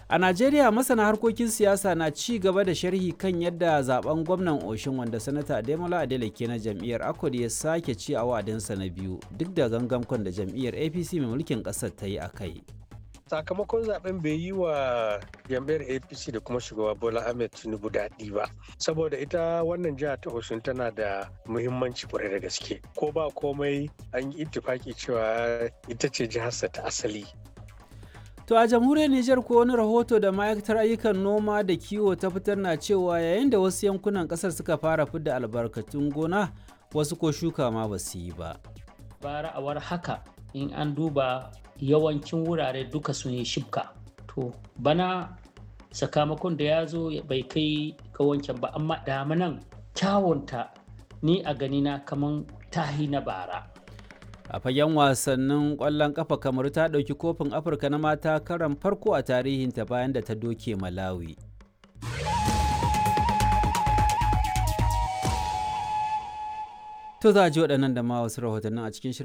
A Najeriya masana harkokin siyasa na ci gaba da sharhi kan yadda zaben gwamnan Oshin wanda sanata Ademola Adeleke na jam'iyyar Akod ya sake ci a wa'adinsa na biyu duk da gangamkon da jam'iyyar APC mai mulkin ƙasar ta yi a kai. sakamakon zaben bai yi wa jam'iyyar apc da kuma shugaba bola ahmed tinubu daɗi ba saboda ita wannan jiha ta osun tana da muhimmanci kwarai da gaske ko ba komai an yi ittifaki cewa ita ce jiharsa ta asali To a jamhuriyar Nijar ko wani rahoto da ma'aikatar ayyukan noma da kiwo ta fitar na cewa yayin da wasu yankunan kasar suka fara fidda albarkatun gona wasu ko shuka ma ba su yi ba. Bara a war haka in an duba yawancin wurare duka sun yi shibka. To bana sakamakon da ya zo bai kai ga wancan ba amma damanan kyawunta ni a ganina kaman tahi na bara. a fagen wasannin ƙwallon ƙafa kamar ta ɗauki kofin afirka na mata karan farko a tarihinta bayan da ta doke malawi to za a ji waɗannan da ma wasu rahotannin a cikin shirin